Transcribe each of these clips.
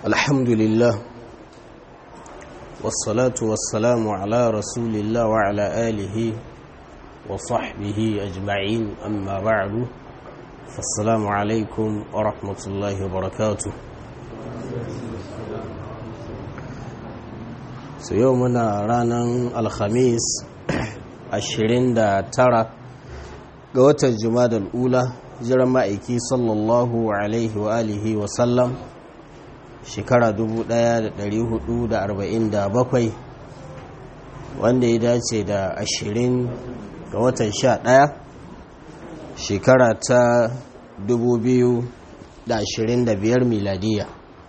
الحمد لله والصلاة والسلام على رسول الله وعلى آله وصحبه أجمعين أما بعد فالسلام عليكم ورحمة الله وبركاته سيومنا رانا الخميس ashirin da tara ga watan jumadal ula jiran ma'aiki sallallahu alaihi wa alihi wa sallam shekara 1447 wanda ya dace da ashirin ga watan sha ɗaya shekara ta 2025 miladiya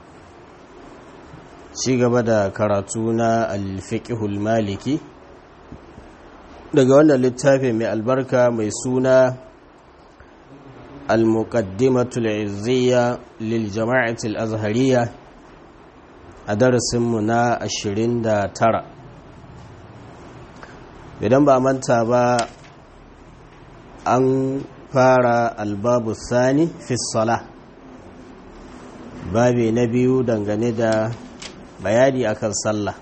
ci gaba da karatu na alfiƙihul maliki daga wannan littafi mai albarka mai suna al-muqaddimatul izziya lil jama'atul azhariya a darasinmu na 29 idan ba manta ba an fara albabu sani fi sala babi na biyu dangane da bayani akan sallah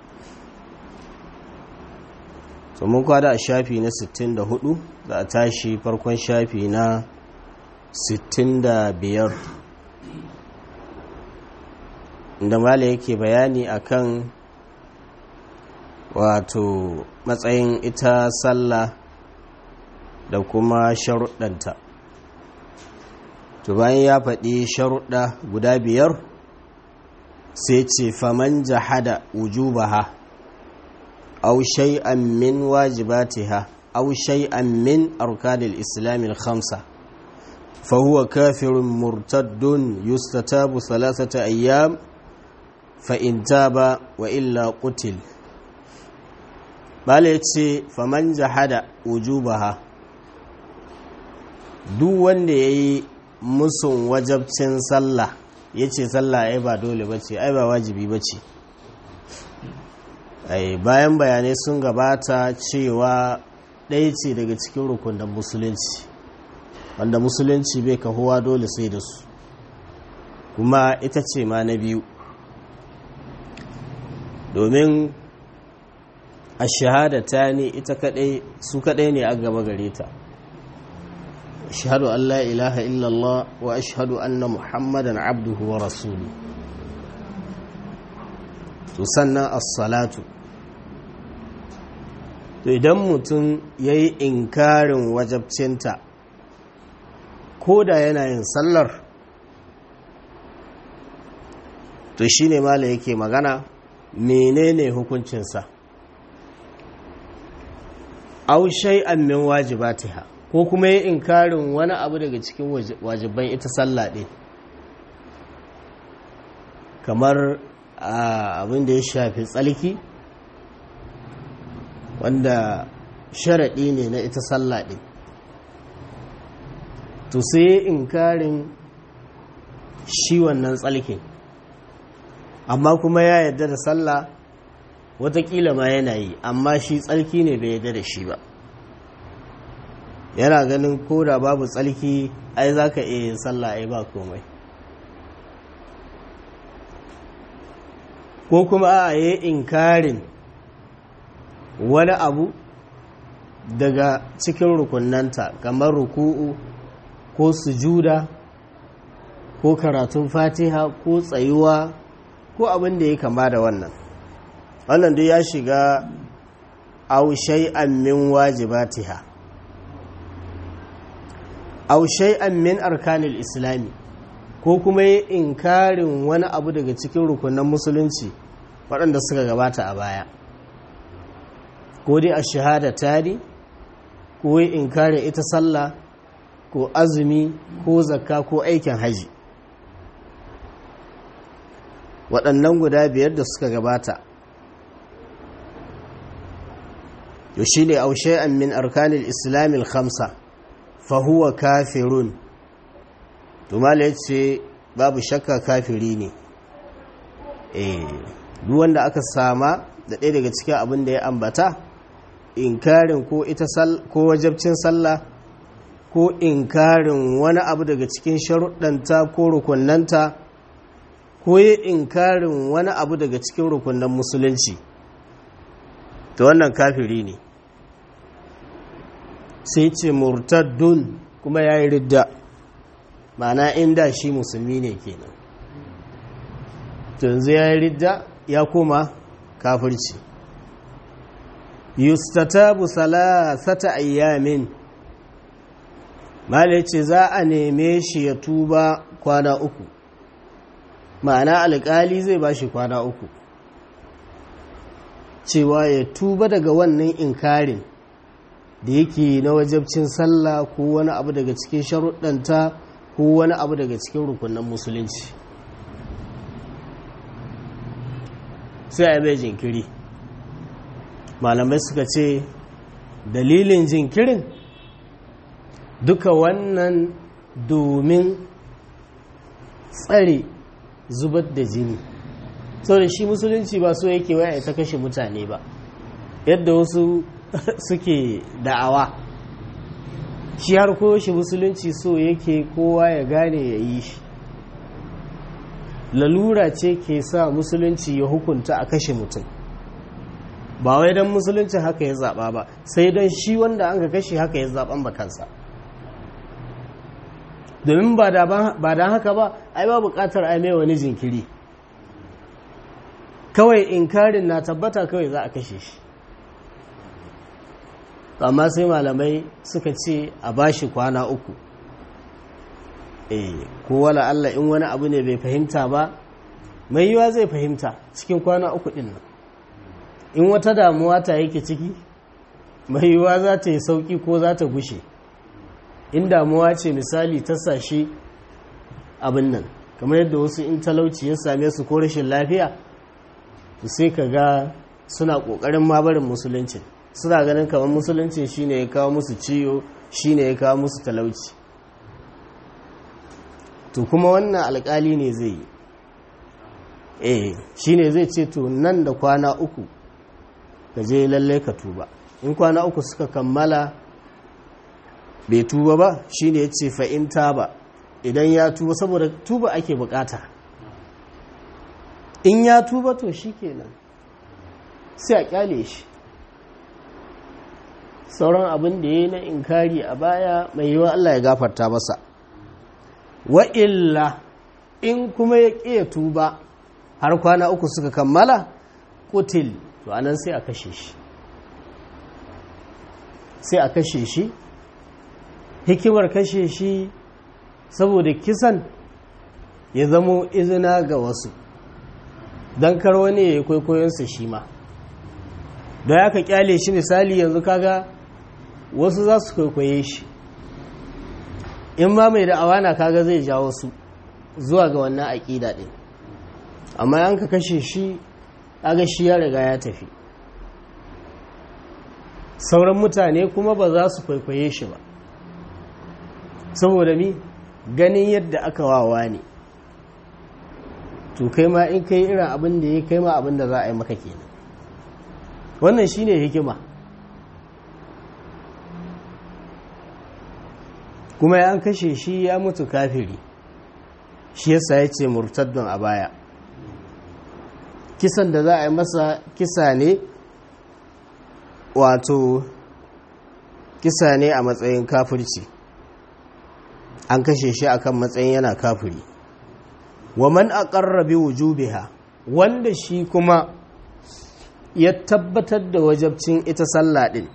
so mun kwada a shafi na 64 za a tashi farkon shafi na 65 inda mala yake bayani akan wato matsayin ita sallah da kuma sharuɗanta to bayan ya faɗi sharuɗa guda biyar sai ce faman jahada wujubaha أو شيئا من واجباتها أو شيئا من أركان الإسلام الخمسة فهو كافر مرتد يستتاب ثلاثة أيام فإن تاب وإلا قتل bala ya ce faman jahada wujubaha duk wanda ya yi musun wajabcin sallah ya ce sallah ai ba dole ba ce ai ba wajibi ba ce bayan bayanai sun gabata cewa ɗaya ce daga cikin rukunan musulunci wanda musulunci bai kahuwa dole sai da su kuma ita ce ma na biyu domin a shahadata ne ita kadai su kadai ne a gaba gare ta ashhadu an la ilaha illallah wa ashhadu anna muhammadan abduhu wa rasulu to sannan as-salatu to idan mutum ya yi inkarin wajabcinta ko da yana yin sallar to shi ne mala yake magana menene hukuncinsa au shay'an min wajibatiha ko kuma yi inkarin wani abu daga cikin wajiban ita sallah ɗin kamar abin da ya shafi tsalki wanda sharaɗi ne na ita sallah ɗin to sai inkarin shi wannan tsalkin amma kuma ya yarda da sallah watakila ma yana yi amma shi tsalki ne bai yarda da shi ba yana ganin ko da babu tsalki ai za ka iya yin sallah ai ba komai ko kuma a yi inkarin wani abu daga cikin rukunanta kamar ruku'u ko sujuda ko karatun fatiha ko tsayuwa ko abin da ya kama da wannan wannan duk ya shiga aw shay'an min wajibatiha aw shay'an min arkanil islami ko kuma yi inkarin wani abu daga cikin rukunan musulunci waɗanda suka gabata a baya ko dai a shahada tari ko yi inkarin ita sallah ko azumi ko zakka ko aikin haji waɗannan guda biyar da suka gabata yau shi ne aushe min arkanil islamil khamsa fahuwa kafirun tumala ya ce babu shakka kafiri ne duk wanda aka sama da ɗaya daga cikin abin da ya ambata inkarin ko ita ko wajabcin sallah ko inkarin wani abu daga cikin sharuɗanta ko rukunanta ko ya inkarin wani abu daga cikin rukunan musulunci to wannan kafiri ne sai ce murtaddun kuma ya yi ridda ma'ana inda shi musulmi ne kenan yanzu ya yi ridda ya koma kafirci yustatabu salasata ayyamin mala ce za a neme shi ya tuba kwana uku ma'ana alƙali zai ba shi kwana uku cewa ya tuba daga wannan inkarin da yake na wajabcin sallah ko wani abu daga cikin sharuɗanta ko wani abu daga cikin rukunan musulunci sai a bai jinkiri malamai suka ce dalilin jinkirin duka wannan domin tsare zubar da jini da shi musulunci ba so yake waya ta kashe mutane ba yadda wasu suke da'awa shi har ko shi musulunci so yake kowa ya gane ya yi shi lalura ce ke sa musulunci ya hukunta a kashe mutum ba wai don musulunci haka ya zaɓa ba sai don shi wanda an ka kashe haka ya zaɓan ba kansa domin ba don haka ba ai ba buƙatar ai mai wani jinkiri kawai inkarin na tabbata kawai za a kashe shi amma sai malamai suka ce a bashi kwana uku eh ko wala Allah in wani abu ne bai fahimta ba mai yiwa zai fahimta cikin kwana uku din nan in wata damuwa ta yake ciki mai yiwa za ta yi sauki ko za ta gushe in damuwa ce misali ta sashi abin nan kamar yadda wasu in talauci ya same su ko rashin lafiya to sai ka ga suna ƙoƙarin mabarin musulunci suna ganin kamar musulunci shine ya kawo musu ciwo shine ya kawo musu talauci to kuma wannan alƙali ne zai yi eh shine zai ce to nan da kwana uku ka je lalle ka tuba in kwana uku suka kammala bai tuba ba shine ya ce fa'in ba idan ya tuba saboda tuba ake bukata in ya tuba to shi kenan sai a kyale shi sauran abin da ya yi na inkari a baya mai yiwa Allah ya gafarta masa wa'illa in kuma ya ƙiya tuba har kwana uku suka kammala kutil to anan sai a kashe shi sai a kashe shi hikimar kashe shi saboda kisan ya zamo izina ga wasu don kar wani ya yi kwaikwayonsa shi ma da ya ka kyale shi misali yanzu kaga wasu za su kwaikwaye shi in ma mai da awana kaga zai jawo su zuwa ga wannan aƙida ɗin amma yan ka kashe shi kaga shi ya riga ya tafi sauran mutane kuma ba za su kwaikwaye shi ba saboda mi ganin yadda aka wawa ne to kai ma in kai irin abin da ya kai ma abin da za a yi maka kenan wannan shine hikima kuma ya kashe shi ya mutu kafiri shi yasa ya ce murtaddun a baya kisan da za a yi masa kisa ne wato kisa ne a matsayin kafirci an kashe shi akan matsayin yana kafiri wa man aqarra bi wujubiha wanda shi kuma ya tabbatar da wajabcin ita sallah din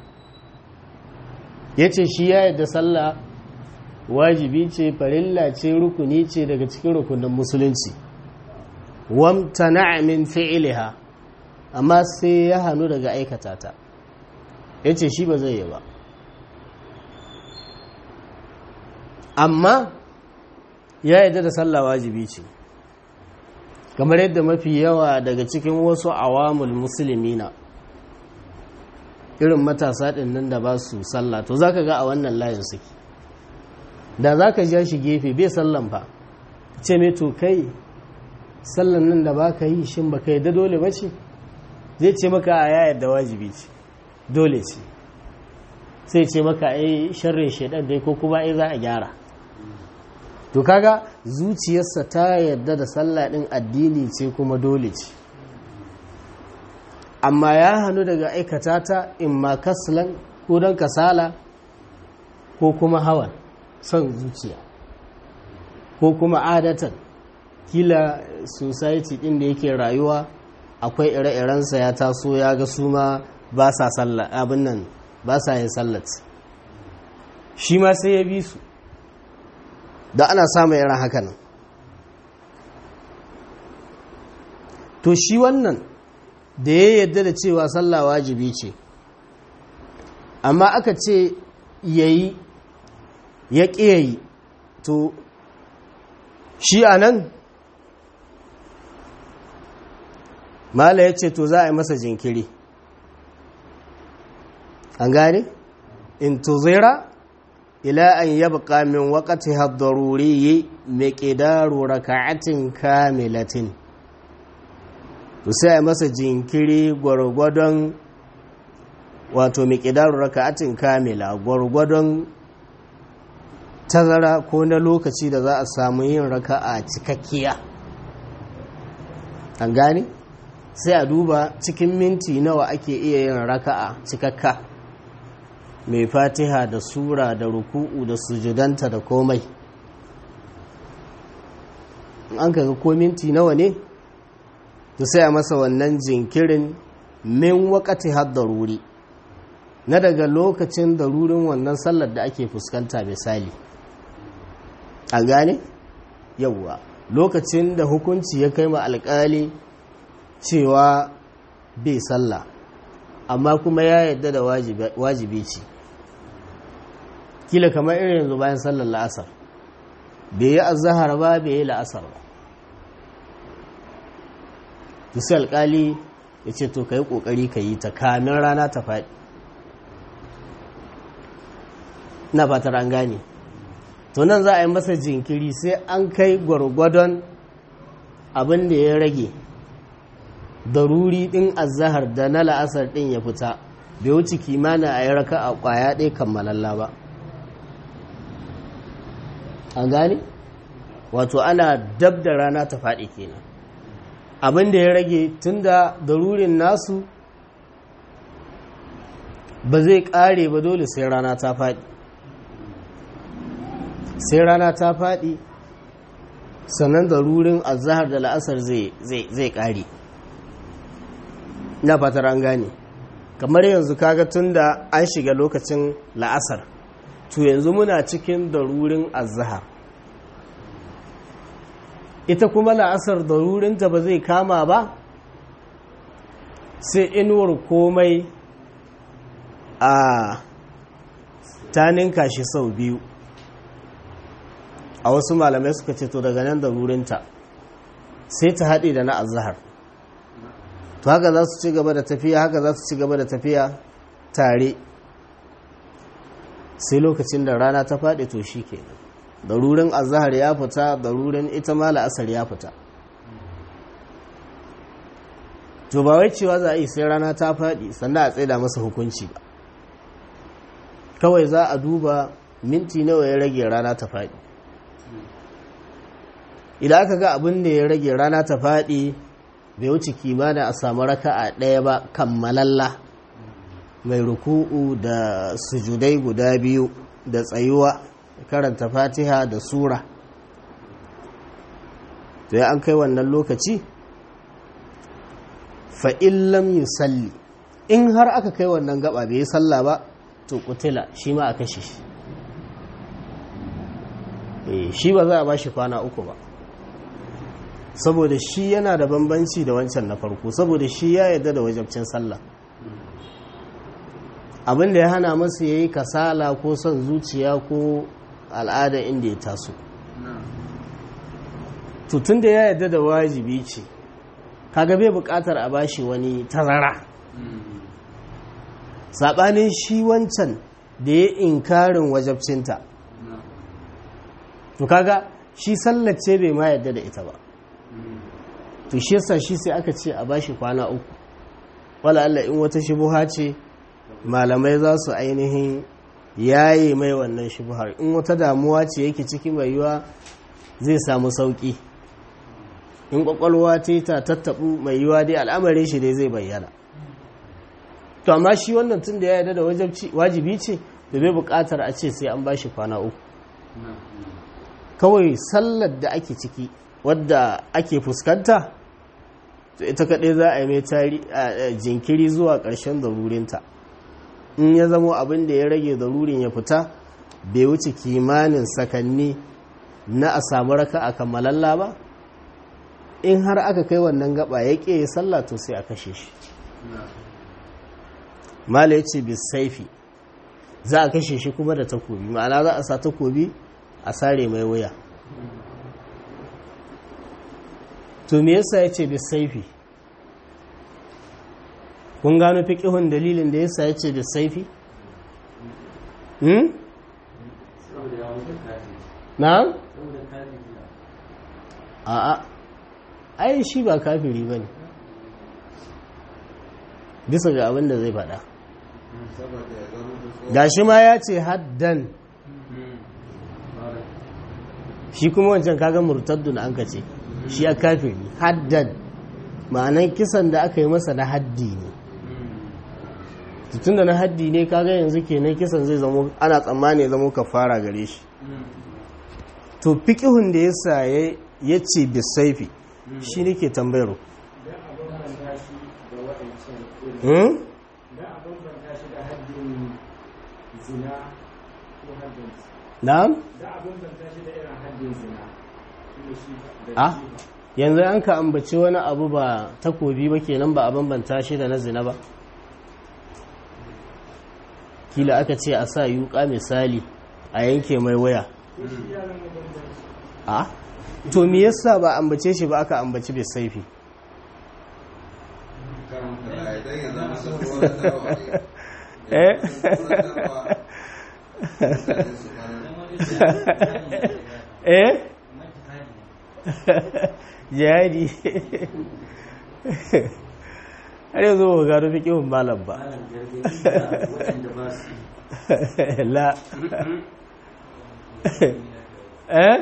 yace shi ya yadda sallah wajibi ce farilla ce rukuni ce daga cikin rukunin musulunci wamtana min fi'liha amma sai ya hanu daga aikata ta yace shi ba zai yi ba amma ya yadda da sallah wajibi ce kamar yadda mafi yawa daga cikin wasu awamul musulmina irin matasa ɗin nan da ba su sallah to zaka ga a wannan layin suke da zaka ja shi gefe bai sallan fa ce mai to kai sallan nan da baka yi shin baka yadda dole ba ce zai ce maka a ya yadda wajibi ce dole ce sai ce maka ai sharrin shaidan dai ko kuma ai za a gyara to kaga zuciyarsa ta yarda da sallah ɗin addini ce kuma dole ce amma ya hannu daga aikata ta in ma kaslan ko don kasala ko kuma hawan son zuciya ko kuma adatan kila society ɗin da yake rayuwa akwai ire-irensa ya taso ya ga su ma ba sa sallah abin nan ba sa yin sallat shi ma sai ya bi su da ana samun irin haka nan to shi wannan da ya yadda da cewa sallah wajibi ce amma aka ce yayi ya ƙiyayi to shi a nan mala ya ce to za a yi masa jinkiri an gane in tuzira ila an yabqa min waqti ad-daruri miqdaru raka'atin kamilatin to sai a masa jinkiri gwargwadon wato miqdaru raka'atin kamila gwargwadon tazara ko na lokaci da za a samu yin raka'a cikakkiya an gane sai a duba cikin minti nawa ake iya yin raka'a cikakka mai fatiha da sura da ruku'u da sujudanta da komai an kaga ko minti nawa ne to sai a masa wannan jinkirin min wakati har daruri na daga lokacin darurin wannan sallar da ake fuskanta misali a gane yauwa lokacin da hukunci ya kai ma alkali cewa bai sallah amma kuma ya yadda da wajibi ce kila kamar irin yanzu bayan sallar la'asar bai yi azahar ba bai yi la'asar ba sai alkali ya ce to ka yi kokari ka yi ta kamin rana ta faɗi na fatar an gane to nan za a yi masa jinkiri sai an kai gwargwadon abin da ya rage daruri ɗin azahar da na la'asar ɗin ya fita bai wuce kimana a yi raka a ƙwaya ɗaya kammalalla ba an gane wato ana dab da rana ta faɗi kenan abin da ya rage tun da darurin nasu ba zai ƙare ba dole sai rana ta faɗi sai rana ta faɗi sannan darurin azahar da la'asar zai ƙare na fatar an gane kamar yanzu kaga tun da an shiga lokacin la'asar to yanzu muna cikin darurin azahar ita kuma la'asar darurinta ba zai kama ba sai inuwar komai a ta ninka shi sau biyu a wasu malamai suka ce to daga nan darurinta sai ta haɗe da na azahar to haka za su ci gaba da tafiya haka za su ci gaba da tafiya tare sai lokacin da rana ta faɗi to shi ke darurin azahar ya fita darurin ita ma la'asar ya fita to ba wai cewa za a yi sai rana ta faɗi sannan a tsaida masa hukunci ba kawai za a duba minti nawa ya rage rana ta faɗi idan aka ga abin da ya rage rana ta faɗi bai wuce kimanin a samu raka'a ɗaya ba kammalalla mai ruku'u da sujudai guda biyu da tsayuwa karanta fatiha da sura to ya an kai wannan lokaci fa'illam yi salli in har aka kai wannan gaba bai yi salla ba to kutila shi ma a kashe shi shi ba za a ba shi kwana uku ba saboda shi yana da bambanci da wancan na farko saboda shi ya yarda da wajabcin sallah abinda ya hana masa ya yi kasala ko son zuciya ko al'ada inda ya taso tutun da ya yarda da wajibi ce kaga bai bukatar a bashi wani tazara saɓanin shi wancan da ya inkarin wajabcinta to kaga shi sallace bai ma yarda da ita ba to shi yasa shi sai aka ce a bashi kwana uku wala Allah in wata shubuha ce malamai za su ainihin yaye mai wannan shubuhar in wata damuwa ce yake ciki mai yiwa zai samu sauki in kwakwalwa ce ta tattabu mai yiwa dai al'amarin shi dai zai bayyana to amma shi wannan tun da ya yarda da wajibi ce da bai buƙatar a ce sai an bashi kwana uku kawai sallar da ake ciki wadda ake fuskanta to ita kaɗai za a yi mai jinkiri zuwa ƙarshen zarurinta in ya zamo abin da ya rage zarurin ya fita bai wuce kimanin sakanni na a samu raka a kammalalla ba in har aka kai wannan gaba ya ƙe sallah to sai a kashe shi mala ya ce bisaifi za a kashe shi kuma da takobi ma'ana za a sa takobi a sare mai wuya to me yasa ya ce bisaifi kun gano fiƙihun dalilin da yasa ya ce bisaifi? hmm? na? a'a ai shi ba kafiri ba ne bisa ga abin da zai faɗa gashi ma ya ce haddan shi kuma wancan kaga murtaddun an ka ce shi a kafiri haddan ma'anan kisan da aka yi masa na haddi ne tun da na haddi ne kaga yanzu kenan kisan zai zamo ana tsammani zamo kafara gare shi to fiƙihun da yasa ya ce bisaifi shi ne ke tambayar na'am a yanzu an ka ambaci wani abu ba takobi ba kenan ba a bambanta shi da na zina ba kila aka ce a sa yuka misali a yanke mai waya a to me yasa ba ambace shi ba aka ambaci bai saifi eh eh jihadi har yanzu ba gano fi kihun malam ba la eh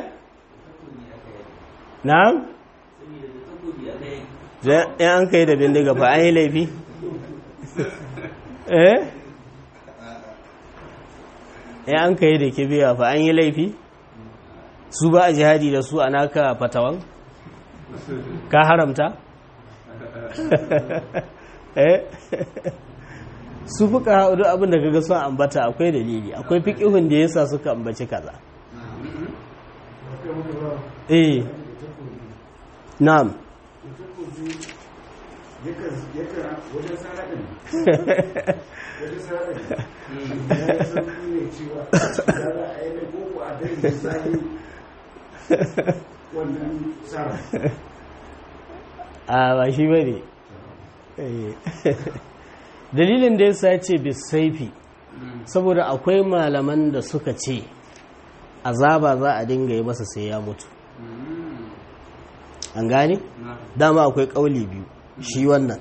na'am ya an kai da bindiga fa an yi laifi eh ya an kai da kibiya fa an yi laifi su ba a jihadi da su a naka fatawan ka haramta eh su fuka haɗu abin da kaga sun ambata akwai dalili akwai fiƙihun da yasa suka ambaci kaza eh na'am a ba shi ba ne dalilin da ya ce bisaifi saboda akwai malaman da suka ce azaba za a dinga yi masa sai ya mutu an gane dama akwai kauli biyu shi wannan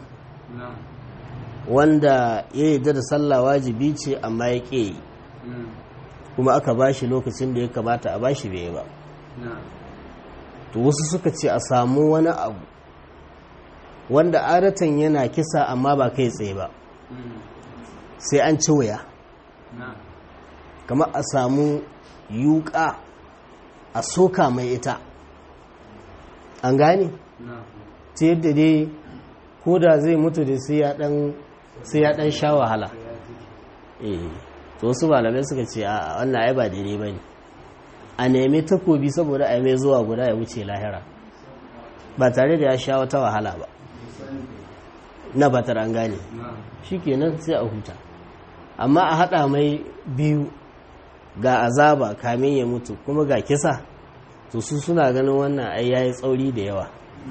wanda ya yi da sallah wajibi ce amma ya ƙe yi kuma aka bashi lokacin da ya kamata a bashi bai ba to wasu suka ce a samu wani abu wanda adatan yana kisa amma ba kai tsaye ba sai an ci wuya kamar a samu yuka a soka mai ita an gane ta yadda dai ko da zai mutu da sai ya dan sha wahala eh to wasu malamai suka ce a wannan ai ba daidai ba ne a nemi takobi saboda a mai zuwa guda ya wuce lahira ba tare da ya sha wata wahala ba na batar an gane shi kenan sai a huta amma a haɗa mai biyu ga azaba kamin ya mutu kuma ga kisa to su suna ganin wannan ai yayi tsauri da yawa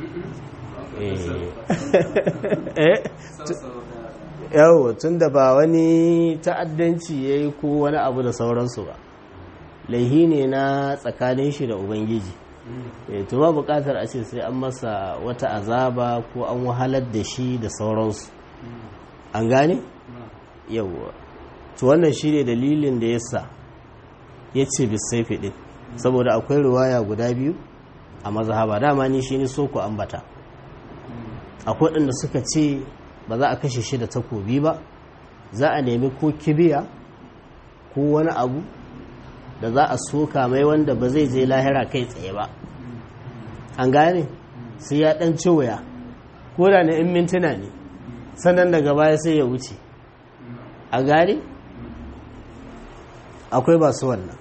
yawo tun da ba wani ta'addanci ya yi ko wani abu da sauransu ba laihi ne na tsakanin shi da ubangiji to ba bukatar a ce sai an masa wata azaba ko an wahalar da shi da sauransu an gane yawwa to wannan shi ne dalilin da ya sa ya ce bisaifi ɗin saboda akwai ruwaya guda biyu a mazhaba dama ni shi ne so ku ambata akwai waɗanda suka ce ba za a kashe shi da takobi ba za a nemi ko kibiya ko wani abu da za a soka mai wanda ba zai je lahira kai tsaye ba an gane sai ya ɗan ci wuya ko da na in mintuna ne sannan daga baya sai ya wuce a gane akwai ba su wannan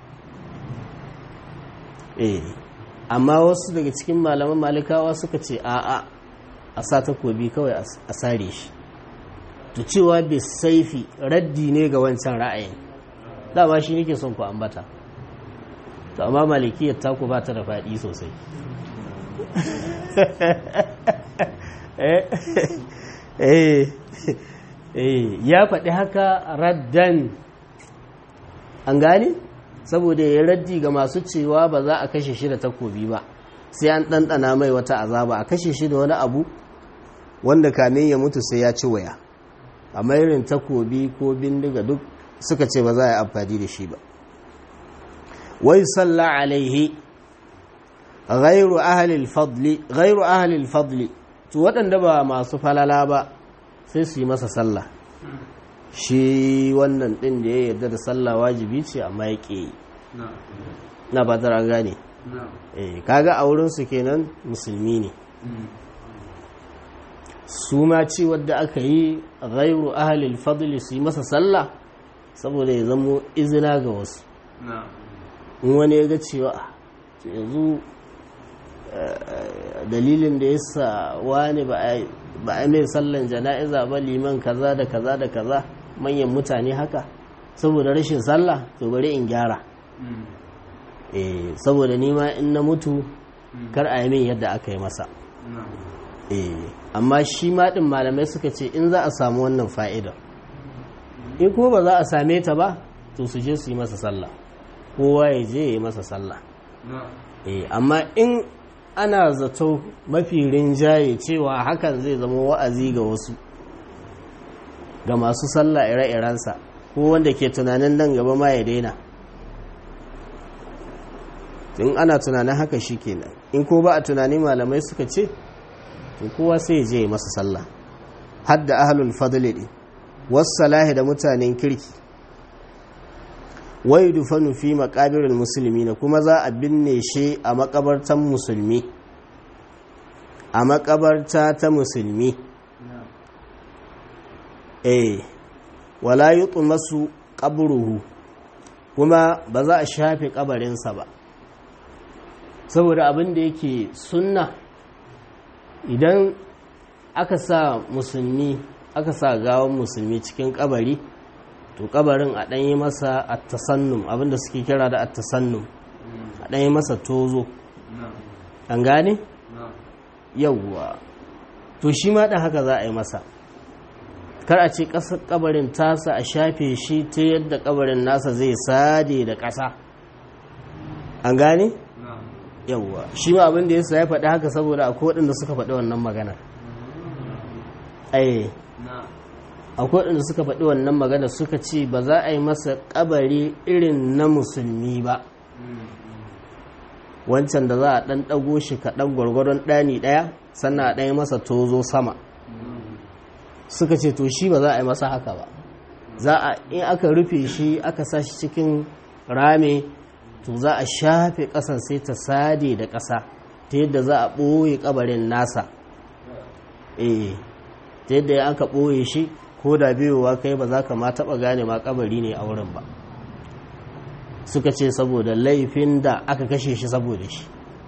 eh amma wasu daga cikin malaman malikawa suka ce a'a a sa takobi kawai a sare shi to cewa bai saifi raddi ne ga wancan ra'ayin dama shi nake son ku ambata to amma malikiyar taku ba ta da faɗi sosai ya faɗi haka raddan an gane saboda ya raddi ga masu cewa ba za a kashe shi da takobi ba sai an ɗanɗana mai wata azaba a kashe shi da wani abu wanda kamin ya mutu sai ya ci waya a irin takobi ko bindiga duk suka ce ba za a yi amfani da shi ba wai salla alaihi ghairu ahlil fadli ghairu ahlil fadli to waɗanda ba masu falala ba sai su yi masa sallah shi wannan ɗin da ya yarda da sallah wajibi ce amma ya ƙe na ba tara gane kaga a wurinsu kenan musulmi ne su ma ci wadda aka yi ghairu ahlil fadli su yi masa sallah saboda ya zamo izina ga wasu in wani ya ga cewa yanzu dalilin da ya sa wani ba a mai sallan jana'iza ba liman kaza da kaza da kaza manyan mutane haka saboda rashin sallah to bari in gyara saboda nima in na mutu kar a yi min yadda aka yi masa amma shi maɗin malamai suka ce in za a samu wannan fa'idar in kuma ba za a same ta ba to su je su yi masa sallah kowa ya je ya yi masa sallah amma in ana zato mafi rinjaye cewa hakan zai zama wa'azi ga wasu ga masu sallah ire-irensa ko wanda ke tunanin nan gaba ma ya daina in ana tunanin haka shi kenan in ko ba a tunani malamai suka ce to kowa sai ya je ya masa sallah hadda ahlul fadli ne wassalahi da mutanen kirki wai dufanu fi maqabirul muslimina kuma za a binne shi a makabartan musulmi a makabarta ta musulmi eh wala yutmasu qabruhu kuma ba za a shafe kabarinsa ba saboda abin da yake sunna idan aka sa musulmi aka sa gawan musulmi cikin kabari to kabarin a ɗanyi masa attasannum abinda suke kira da attasannum a ɗanyi masa tozo an gane? yawwa to shi ma ɗan haka za a yi masa kar a ce ƙasar kabarin tasa a shafe shi ta yadda kabarin nasa zai sade da ƙasa an gane? yawwa shi ma abin da yasa ya faɗi haka saboda akwai waɗanda suka faɗi wannan maganar ai akwai waɗanda suka faɗi wannan magana suka ce ba za a yi masa ƙabari irin na musulmi ba wancan da za a ɗan ɗago shi kaɗan gwargwaron ɗani ɗaya sannan a ɗaya masa tozo sama suka ce to shi ba za a yi masa haka ba za a in aka rufe shi aka sa shi cikin rame to za a shafe ƙasan sai ta sade da ƙasa ta yadda za a ɓoye ƙabarin nasa eh ta yadda ya aka ɓoye shi ko da biyowa kai ba za ka ma taɓa gane ma ƙabari ne a wurin ba suka ce saboda laifin da aka kashe shi saboda shi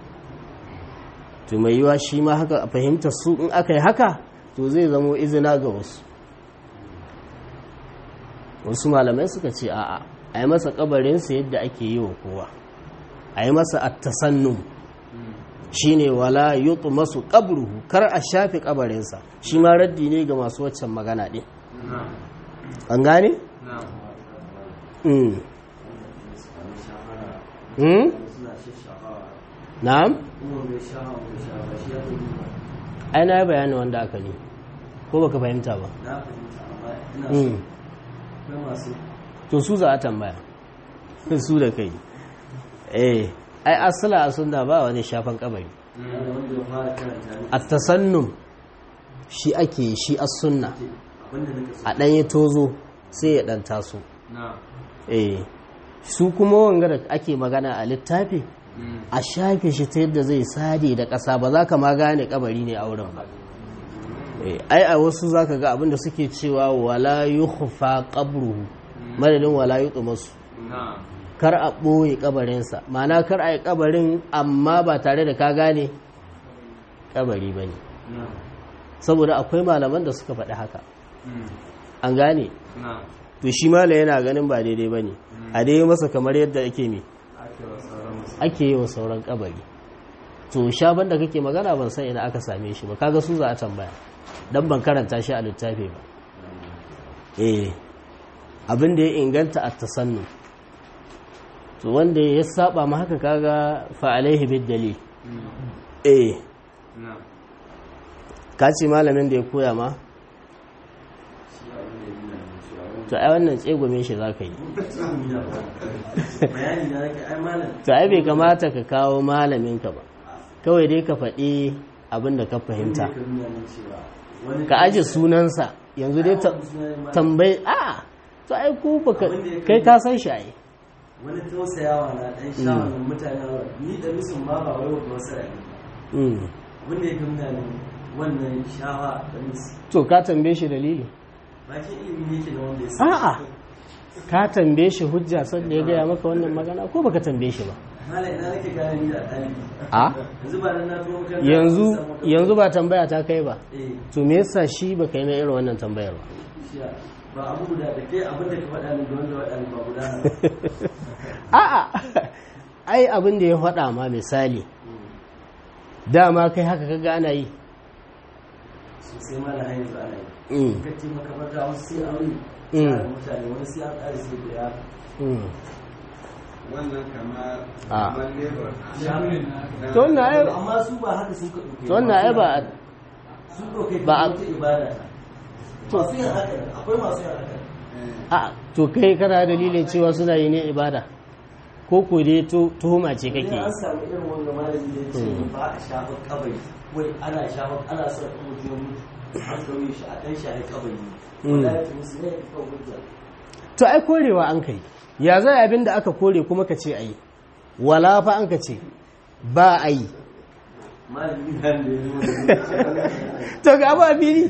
to mai yiwa shi ma haka a fahimta su in aka yi haka to zai zamo izina ga wasu wasu malamai suka ce a'a a yi masa kabarinsa yadda ake yi wa kowa a yi masa attasannum shi ne wala yutu masu kabruhu kar a shafe kabarinsa shi ma raddi ne ga masu waccan magana ɗin an gane? na'am? ai na yi bayani wanda aka ne ko baka fahimta ba to su za a tambaya su da kai eh ai asala a sunna ba wani shafan kabari wanda ya fara karanta ne a tasannum shi ake shi as sunna abinda nake so a ɗanye tozo sai ya ɗan taso na eh su kuma wanga da ake magana a littafi a shafe shi ta yadda zai sade da ƙasa ba za ka ma gane kabari ne a wurin ba Eh, ai a wasu za ka ga abinda suke cewa wala yukhfa qabruhu madadin wala yutmasu na kar a ɓoye kabarinsa ma'ana kar a yi kabarin amma ba tare da ka gane kabari ba ne na saboda akwai malaman da suka faɗi haka an gane na to shi mala yana ganin ba daidai ba ne a dai masa kamar yadda ake mi ake wa sauran musu ake yi wa sauran kabari to shaban da kake magana ban san ina aka same shi ba kaga su za a tambaya dan ban karanta shi a littafi ba eh abin da ya inganta a tasannu to wanda ya saba ma haka kaga fa alaihi bid dalil eh na ka ce malamin da ya koya ma to ai wannan tsegome shi za ka yi bayani na nake ai malam to ai bai kamata ka kawo malaminka ba kawai dai ka faɗi abin da ka fahimta ka nuna min cewa wani ka aje sunansa yanzu dai ta- tambayi a to ai ku baka kai ka san shi ai wani tausayawa na dan shawarar mutane ni da musun ma ba wai wata wasu ra'ayi Mm. abin da ya gamna ne wannan shawa da musu to ka tambaye shi dalili bakin ilimi ne ke da wanda ya sa a'a ka tambaye shi hujja sanda ya gaya maka wannan magana ko baka tambaye shi ba malam ina nake gane ni da ɗalibi a yanzu ba nan na tuwo makaranta yanzu na samu- yanzu ba tambaya ta kai ba eh to me yasa shi baka yi na irin wannan tambayar ba shiya ba abu guda da kai abin da ka faɗa min da wanda waɗa min ba guda na a'a ai abin da ya faɗa ma misali dama kai haka kaga ana yi sosai ma na hanyar zuwa ana yi Mm, ka ce makabarta wasu sai aure Mm. tsara mutane wani sai an ƙara sai da ya mm. wannan kamar Ah. kamar labor to wannan ai amma su ba haka sun ka ɗauke to wannan ai ba sun ɗauke ba ba a- wata ibada ta masu yin haka nan, akwai masu yin haka nan. a to kai kana dalilin cewa suna yi ne ibada ko ko dai to- tuhuma ce kake Idan yi an samu irin wanda malami da ya ce Mm. ba a shafa kabari wai ana shafa ana son in mutum ya mutu an kauye shi a ɗan shafi kabari Mm. wanda ya ce musu ne ya fi kawo hujja to ai korewa an kai ya zai abin da aka kore kuma ka ce a yi wala fa an ka ce ba a yi malami nan da ya zo da to ga abu a fili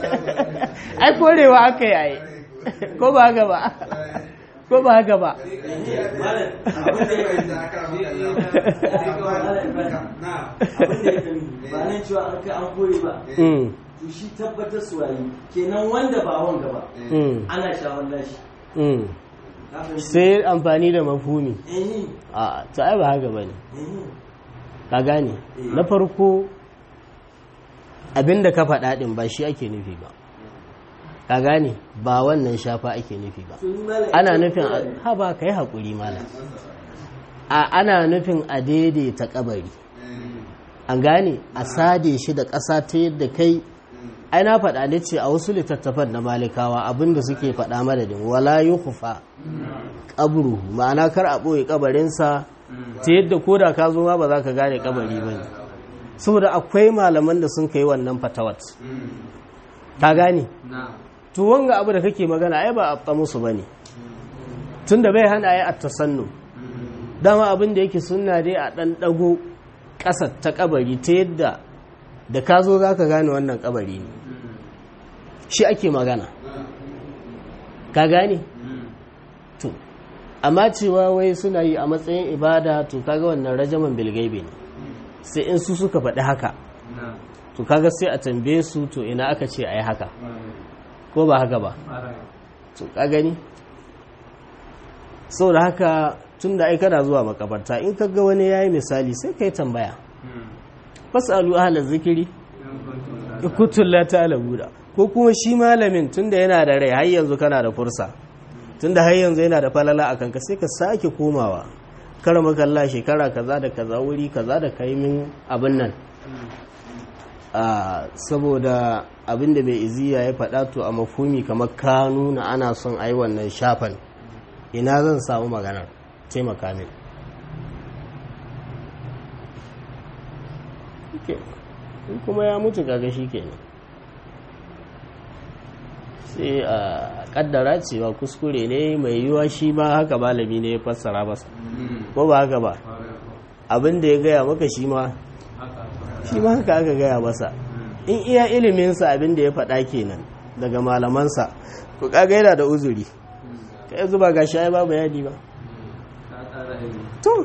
ai korewa aka yi a yi ko ba haka ba ko ba haka ba malam abin da ya kan abin da ya kan ba nan cewa an kai an kore ba Mm, to shi tabbatar su wayi kenan wanda ba wanga ba mm, ana shawar nashi mm. Ka fahimci? sai amfani da mafumi eh a to ai ba haka ba ne eh ka gane na farko abinda ka faɗa ɗin ba shi ake nufi ba ka gane ba wannan shafa ake nufi ba to ni malam ana nufin a- ha ba ka yi haƙuri malam a ana nufin a daidaita kabari an gane a sade shi da ƙasa ta yadda kai ai na faɗa ne ce a wasu littattafan na malikawa abinda suke faɗa madadin wala yi kufa ƙabru ma'ana kar a ɓoye ƙabarinsa ta yadda ko da ka zo ma ba za ka gane ƙabari ba ne saboda akwai malaman da sun kai wannan fatawat ka gane na to wanga abu da kake magana ai ba a musu ba ne tun da bai hana ai a tasannu dama abin da yake sunna dai a ɗan ɗago ƙasa ta ƙabari ta yadda da ka zo za ka gane wannan ƙabari ne shi ake magana ka gane to amma cewa wai suna yi a matsayin ibada to kaga wannan rajaman bilgaibe ne sai in su suka faɗi haka na to kaga sai a tambaye su to ina aka ce a yi haka ko ba haka ba to ka gani sau da haka tun da kana zuwa makabarta in ka ga wani ya yi misali sai ka yi tambaya fasalu ahalar zikiri ikutun la ta'lamuna ko kuma shi malamin tunda yana da rai har yanzu kana da fursa tunda har yanzu yana da falala a kanka sai ka sake komawa kar makalla shekara kaza da kaza wuri kaza da kai min abin nan a saboda abin da mai iziya ya faɗa to a mafumi kamar ka nuna ana son a yi wannan shafan ina zan samu maganar taimaka min ke in kuma ya mutu kaga shi kenan sai a kaddara cewa kuskure ne mai yiwuwa shi ma haka malami ne ya fassara masa ko ba haka ba abin da ya gaya maka shi ma shi ma haka aka gaya masa in iya iliminsa abin da ya faɗa kenan daga malamansa ku kaga yana da uzuri ka yanzu ba ga shi ba bayani ba to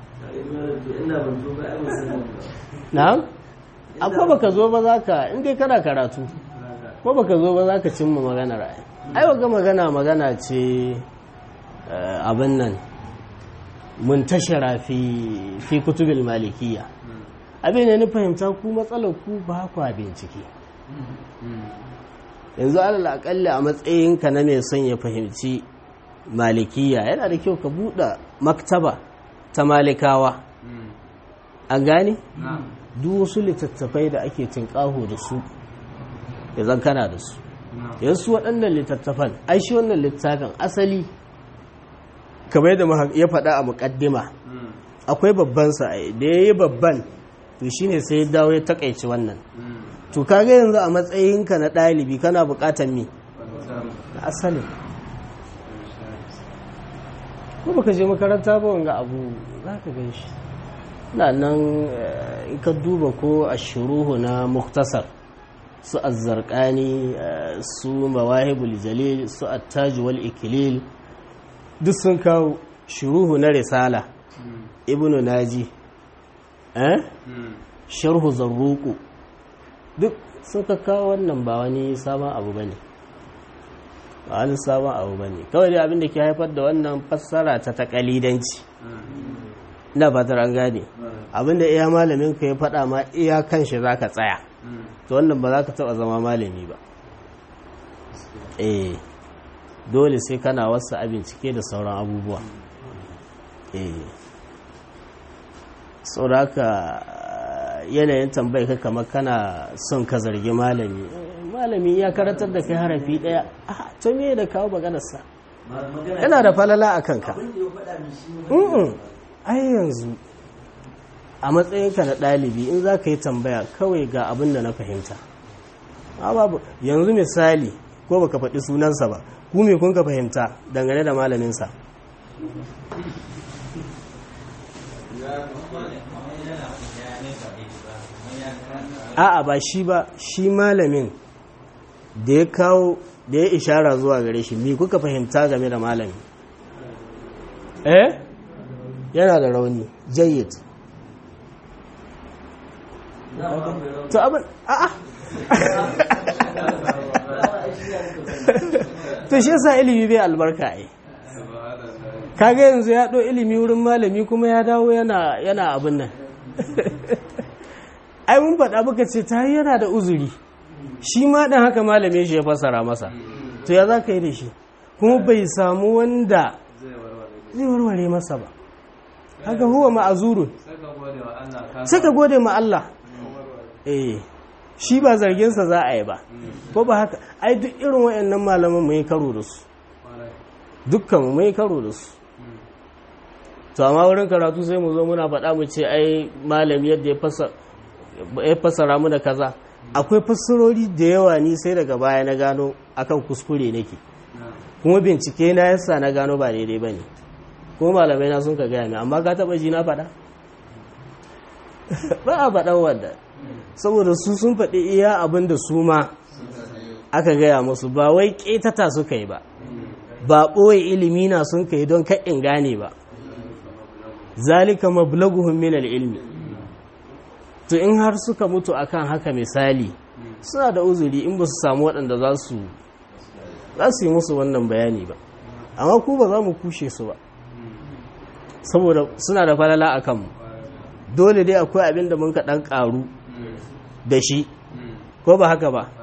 na'am akwai baka zo ba za ka in dai kana karatu ko baka zo ba za ka cimma maganar ai ai waga magana magana ce abin nan muntashara fi fi kutubil malikiya abin da ni fahimta ku matsalar ku ba ku bincike yanzu alal akalli a matsayinka na mai son ya fahimci malikiya yana da kyau ka buɗe maktaba ta malikawa an gane duk wasu littattafai da ake tinƙaho da su ya zan kana da su yansu waɗannan littattafan ai shi wannan littafin asali kamar yadda ya faɗa a muƙaddima akwai babban sa da ya yi babban to shine sai ya dawo ya takaici wannan to kaga yanzu a matsayinka na ɗalibi kana buƙatar me na asali ko baka je makaranta ba wanga abu za ka gan shi na nan in ka duba ko a shuruhu na muktasar su azzarkani su mawahibul jalil su attaji wal ikilil duk sun kawo shuruhu na risala ibnu naji eh sharhu zarruku duk suka kawo wannan ba wani sabon abu bane ba wani sabon abu bane kawai dai abin da ke haifar da wannan fassara ta takalidanci ina fatar an gane abin da iya malamin ka ya faɗa ma iya kan shi zaka tsaya to wannan ba za ka taɓa zama malami ba eh dole sai kana wasu a bincike da sauran abubuwa eh sauraka yanayin tambayi ka kamar kana son ka zargi malami malami ya karatar da kai harafi daya a to me da kawo maganarsa yana da falala a kanka ai yanzu a matsayinka na ɗalibi in za ka yi tambaya kawai ga abin da na fahimta babu yanzu misali ko baka faɗi sunansa ba ku me kun ka fahimta dangane da malaminsa a'a ba shi ba shi malamin da ya kawo da ya ishara zuwa gare shi me kuka fahimta game da malami eh yana da rauni jayyid to abin a'a to shi yasa ilimi bai albarka ai kaga yanzu ya ɗo ilimi wurin malami kuma ya dawo yana yana abin nan ai mun faɗa muka ce ta yana da uzuri shi ma ɗan haka malami shi ya fassara masa to ya za ka yi da shi kuma bai samu wanda zai warware masa ba haka huwa ma'azurun sai ka gode ma Allah eh shi ba zarginsa za a yi ba ko ba haka ai duk irin wayannan malaman mai karo da su dukkan mu mai karo da su to amma wurin karatu sai mu zo muna faɗa mu ce ai malami yadda ya fassara mu da kaza akwai fassarori da yawa ni sai daga baya na gano akan kuskure nake kuma bincike na yasa na gano ba daidai bane kuma malamai na sun ka gaya mai amma ka taba ji na faɗa ba a faɗan wanda saboda su sun faɗi iya abin da su ma aka gaya musu ba wai ƙetata suka yi ba ba ɓoye ilimi na sun ka yi don kaɗin gane ba zalika mablaguhum min ilmi to in har suka mutu akan haka misali suna da uzuri in ba su samu waɗanda za su za su yi musu wannan bayani ba amma ku ba za mu kushe su ba saboda suna da falala a kanmu dole dai akwai abin da mun ka ɗan ƙaru da shi ko ba haka ba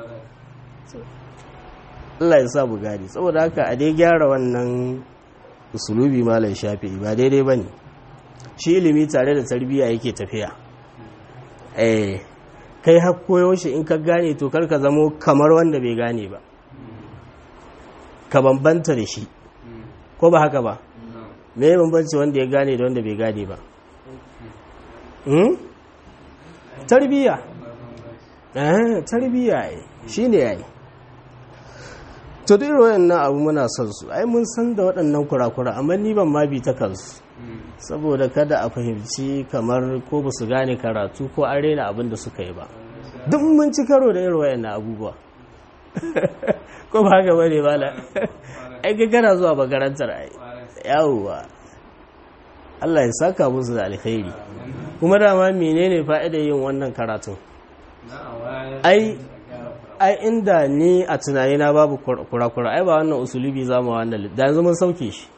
Allah ya sa gari saboda haka a dai gyara wannan usulubi malam shafi ba daidai ba ne shi ilimi tare da tarbiyya yake tafiya eh kai har koyo shi in ka gane to kar ka zamo kamar wanda bai gane ba ka bambanta da shi ko ba haka ba me ya bambanci wanda ya gane da wanda bai gane ba tarbiya eh tarbiya ai shine yayi to duk wayannan abu muna son su ai mun san da waɗannan kurakura amma ni ban ma bi ta kansu saboda kada a fahimci kamar ko ba su gane karatu ko an rena abin da suka yi ba duk mun ci karo da irin wayannan abubuwa ko ba haka bane bala ai ga kana zuwa makarantar ai yawwa Allah ya saka musu da alkhairi kuma dama menene fa'idar yin wannan karatun ai ai inda ni a tunanina babu kurakura ai ba wannan usulubi za mu wannan da yanzu mun sauke shi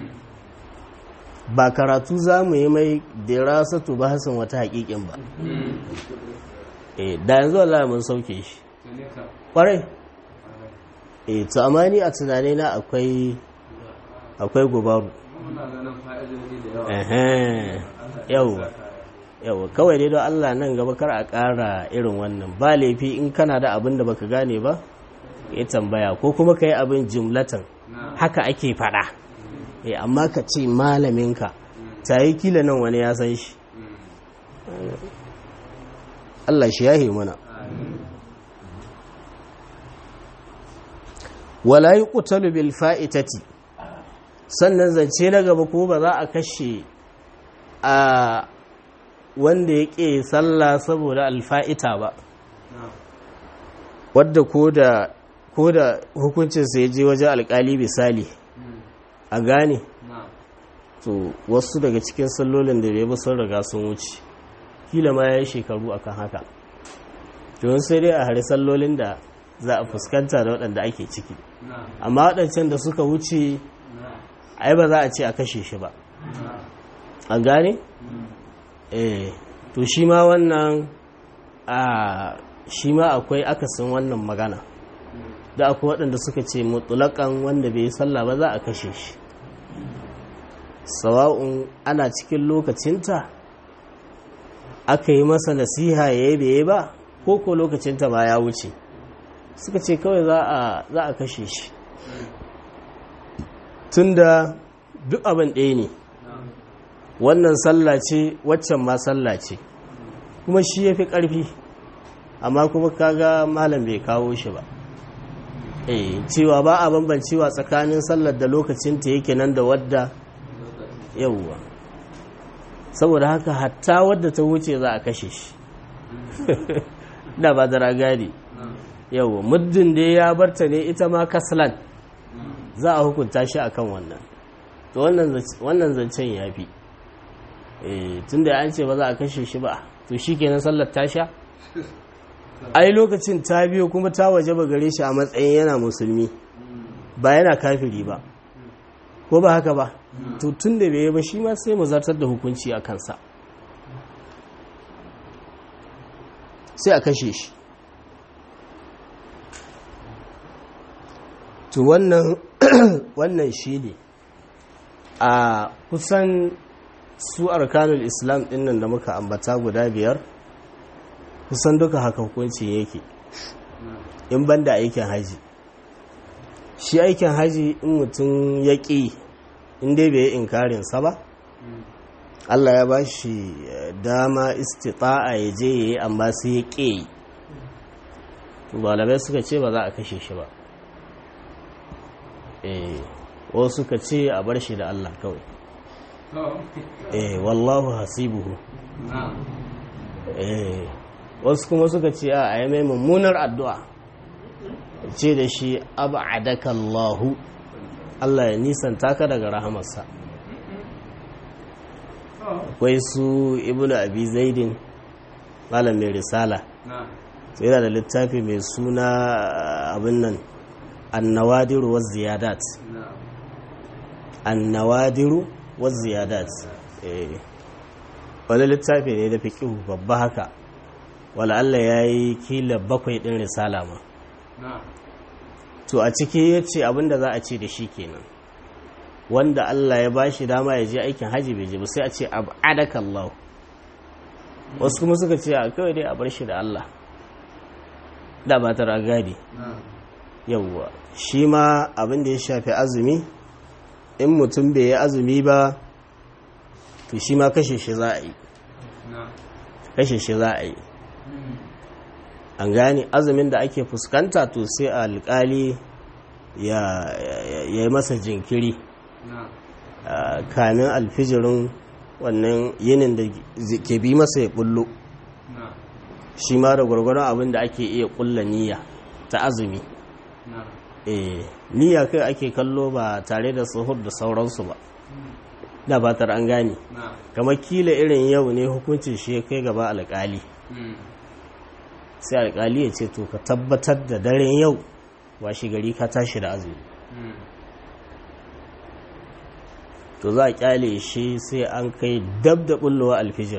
ba karatu za mu yi mai dirasatu ba hasan wata hakikin ba eh da yanzu Allah mun sauke shi kwarai eh to amma ni a tunanina akwai akwai gubaru yau yau kawai dai don Allah nan gaba kar a ƙara irin wannan ba laifi in kana da abin da baka gane ba ya tambaya ko kuma ka yi abin jimlatan haka ake faɗa amma ka ce malaminka ta yi kila nan wani ya san shi Allah shi yahe mana wala yi ƙutalu bil fa'itati sannan zance na gaba ko ba za a kashe a wanda ya ƙe sallah saboda alfa'ita ba wadda ko da hukuncinsa ya je wajen alƙali misali a gane to wasu daga cikin sallolin da bai sun riga sun wuce kila ma ya yi shekaru akan haka to sai dai a hari sallolin da za a fuskanta da waɗanda ake ciki amma waɗancan da suka wuce ai ba za a ce a kashe shi ba a gane? eh to shi ma wannan a shi ma akwai akasin wannan magana da akwai waɗanda suka ce mutulakan wanda bai yi sallah ba za a kashe shi sawa'un ana cikin lokacinta aka yi masa nasiha ya yi bai ba ko ko lokacinta ba ya wuce suka ce kawai za a kashe shi tunda duk abin ɗaya ne wannan sallah ce waccan ma sallah ce kuma shi ya fi ƙarfi amma kuma kaga malam bai kawo shi ba eh cewa ba a bambancewa tsakanin sallar da lokacinta yake nan da wadda yauwa saboda haka hatta wadda ta wuce za a kashe shi da ba da ragadi yauwa muddin da ya barta ne ita ma kaslan za a hukunta shi akan wannan to wannan zancen ya fi tun da an ce ba za a kashe shi ba to shi kenan sallar ta sha ai lokacin ta biyo kuma ta waje ba gare shi a matsayin yana musulmi ba yana kafiri ba ko ba haka ba to tun da bai ba shi ma sai mu zartar da hukunci a kansa sai a kashe shi to wannan wannan shi ne a kusan su arkanul islam dinnan da muka ambata guda biyar kusan duka haka hukuncin yake in banda aikin haji shi aikin haji in mutum ya ƙi inda bai yi inkarinsa ba Allah ya ba shi dama istita'a ya je ya yi amma sai ya ƙi malamai suka ce ba za a kashe shi ba wasu suka ce a bar shi da Allah kawai eh wallahu hasibuhu eh wasu kuma suka ce a yi mai mummunar addu'a ce da shi ab'adaka Allahu Allah ya nisanta ka daga rahamarsa akwai su ibnu abi zaidin malam mai risala sai yana da littafi mai suna abin nan annawadiru wa ziyadat annawadiru wa ziyadat wani littafi ne da fiƙihu babba haka wala Allah ya yi kila bakwai ɗin risala ma to a ciki ya ce abinda za a ce da shi kenan wanda Allah ya bashi dama ya je aikin haji bai je ba sai a ce abadaka Allah wasu kuma suka ce a kawai dai a bar shi da Allah da ba ta ragadi yawwa shi ma abin da ya shafi azumi in mutum bai yi azumi ba to shi ma kashe shi za a yi kashe shi za a yi an gane azumin da ake fuskanta to sai alkali ya yi masa jinkiri kamin alfijirin wannan yinin da ke bi masa ya bullo shi ma da gwargwaron abin da ake iya kulla niyya ta azumi eh niyya kai ake kallo ba tare da suhur da sauransu ba da batar an gane kamar kila irin yau ne hukuncin shi ya kai gaba alkali sai alkali ya ce to ka tabbatar da daren yau washi gari ka tashi da azumi to za a kyale shi sai an kai dab da bullowa alfijir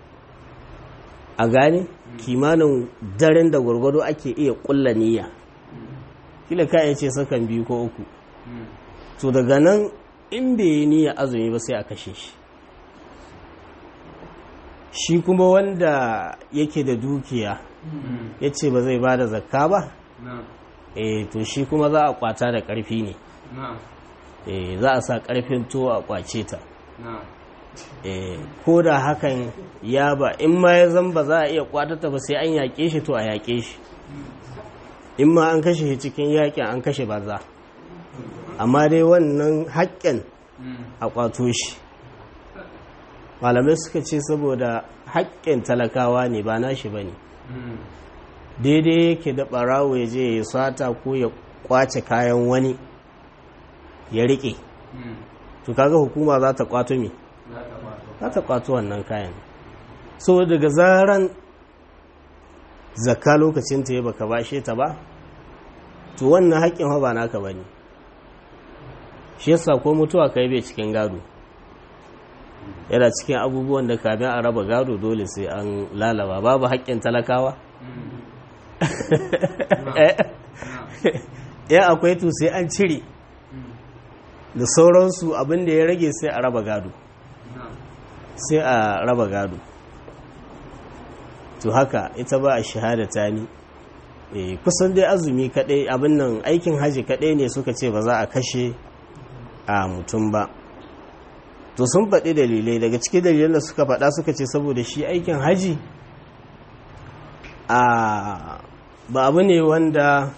a gane kimanin daren da gwargwado ake iya kulla niyya kila ka iya ce sakan biyu ko uku to daga nan in bai yi niyya azumi ba sai a kashe shi shi kuma wanda yake da dukiya ya ce ba zai ba da zakka ba eh to shi kuma za a kwata da ƙarfi ne eh za a sa ƙarfin to a kwace ta eh ko da hakan ya ba in ma ya zan ba za a iya kwatata ba sai an yaƙe shi to a yaƙe shi in ma an kashe shi cikin yaƙin an kashe banza amma dai wannan haƙƙin a kwato shi malamai suka ce saboda haƙƙin talakawa ne ba nashi ba ne daidai yake da ɓarawo ya je ya sata ko ya kwace kayan wani ya riƙe to kaga hukuma za ta kwato me za ta kwato wannan kayan so daga zaran zakka lokacin ta ya baka bashe ta ba to wannan haƙƙin ba naka bane shi yasa ko mutuwa kai bai cikin gado yana cikin abubuwan da kamin a raba gado dole sai an lalaba babu haƙƙin talakawa ya akwai to sai an cire da sauransu abin da ya rage sai a raba gado sai a raba gado to haka ita ba a shahadata ni kusan dai azumi kadai abin nan aikin haji kadai ne suka ce ba za a kashe a mutum ba to sun faɗi dalilai daga cikin dalilan da suka faɗa suka ce saboda shi aikin haji a ba abu ne wanda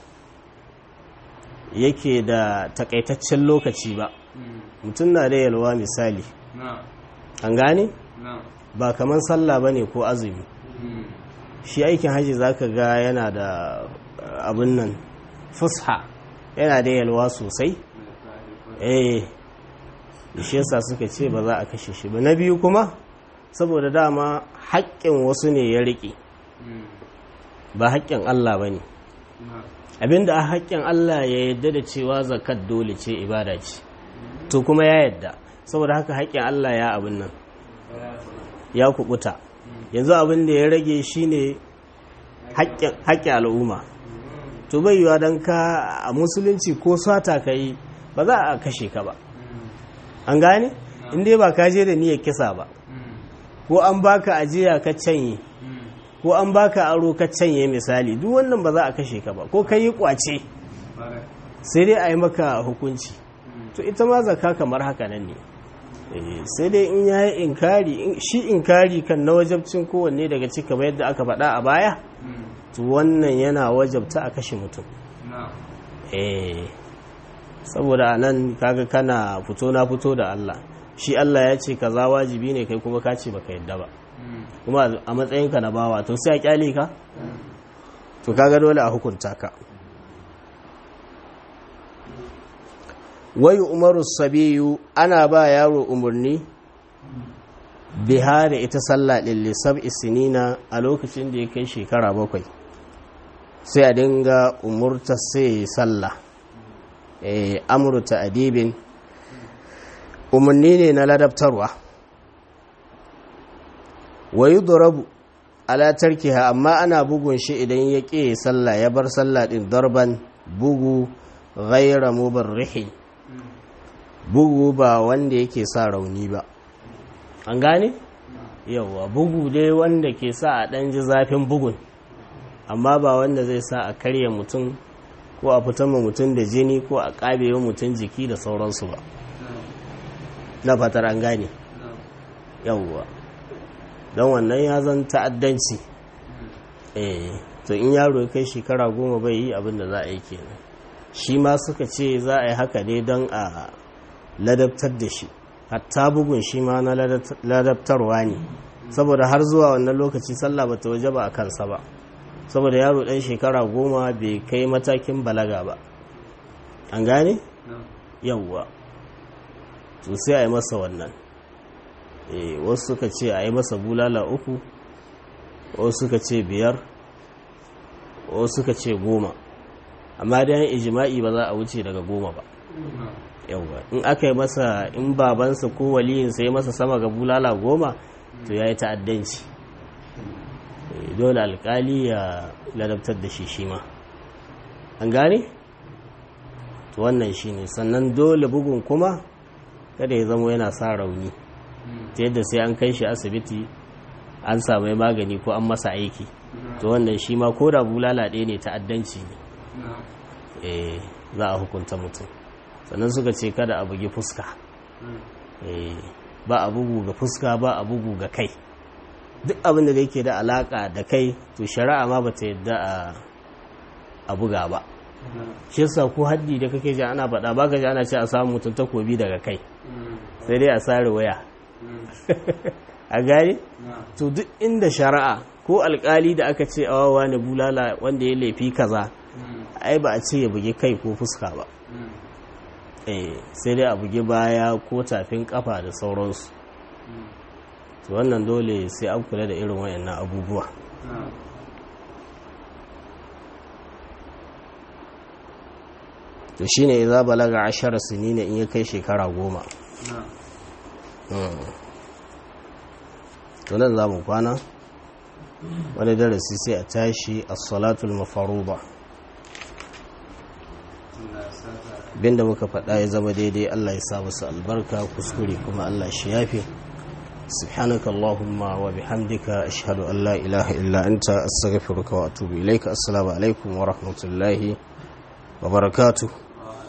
yake da takaitaccen lokaci ba mutum na da yalwa misali an gane ba kamar sallah ba ne ko azumi shi aikin haji zaka ga yana da abin nan fusha yana da yalwa sosai eh shi yasa suka ce ba za a kashe shi ba na biyu kuma saboda dama haƙƙin wasu ne ya riƙe ba haƙƙin Allah ba ne abinda a haƙƙin Allah ya yadda da cewa zakat dole ce ibada ce to kuma ya yadda saboda haka haƙƙin Allah ya abin nan ya kubuta yanzu abin da ya rage shine haƙƙin al'umma to bai yiwa don ka a musulunci ko sata ka yi ba za a kashe ka ba an gane inda ba ka je da niyyar kisa ba ko an baka ajiya ka canye ko an baka aro ka canye misali duk wannan ba za a kashe ka ba ko ka yi kwace sai dai a yi maka hukunci to ita ma zaka kamar haka nan ne sai dai in ya yi inkari shi inkari kan na wajabcin kowanne daga cika ba yadda aka faɗa a baya to wannan yana wajabta a kashe mutum eh saboda a nan kaga kana fito na fito da Allah shi Allah ya ce kaza wajibi ne kai kuma ka ce baka yadda ba kuma a matsayinka na bawa to sai a kyale ka to kaga dole a hukunta ka wayu umaru sabiyu ana ba yaro umarni biha da ita sallah ɗin lissab isinina a lokacin da ya kai shekara bakwai sai a dinga umurta sai sallah amurta adibin umarni ne na ladabtarwa wayu durabu ala tarkiha amma ana bugun shi idan ya ƙi sallah ya bar sallah ɗin darban bugu ghaira mubarrihin bugu ba wanda yake sa rauni ba an gane yawa bugu dai wanda ke sa a ɗan ji zafin bugun amma ba wanda zai sa a karya mutum ko a fitar ma mutum da jini ko a ƙabewa mutum jiki da sauransu ba na fatar an gane yawwa don wannan ya zan ta'addanci eh to in yaro ya kai shekara goma bai yi abin da za a yi kenan shi ma suka ce za a yi haka ne don a ladabtar da shi hatta bugun shi ma na ladabtarwa ne saboda har zuwa wannan lokaci sallah ba ta waje ba a kansa ba saboda yaro ɗan shekara goma bai kai matakin balaga ba an gane yawwa to sai a yi masa wannan wasu suka ce a yi masa bulala uku wasu suka ce biyar wasu suka ce goma amma da yan ijima'i ba za a wuce daga goma ba yawwa in aka yi masa in babansa ko waliyinsa ya masa sama ga bulala goma to ya yi ta'addanci dole alkali ya ladabtar da shi shi ma an gane? to wannan shi ne sannan dole bugun kuma kada ya zama yana sa rauni ta yadda sai an kai shi asibiti an samu magani ko an masa aiki to wannan shi ma ko da bulala ɗaya ne ta'addanci ne za a hukunta mutum sannan suka ce kada a bugi fuska ba a bugu ga fuska ba a bugu ga kai duk abin da yake da alaka da kai to shari'a ma bata yadda a buga ba shi yasa ko haddi da kake ji ana faɗa baka ji ana ce a samu mutum takobi daga kai sai dai a sare waya a gane to duk inda shari'a ko alkali da aka ce awawa ne bulala wanda ya laifi kaza ai ba a ce ya bugi kai ko fuska ba sai dai a bugi baya ko tafin kafa da sauransu to wannan dole sai an kula da irin wayannan abubuwa to shine idza balaga ashara sinina in ya kai shekara goma to nan za mu kwana wani darasi sai a tashi as-salatul mafaruba binda muka faɗa ya zama daidai Allah ya sa musu albarka kuskure kuma Allah shi yafe سبحانك اللهم وبحمدك أشهد أن لا إله إلا أنت أستغفرك وأتوب إليك السلام عليكم ورحمة الله وبركاته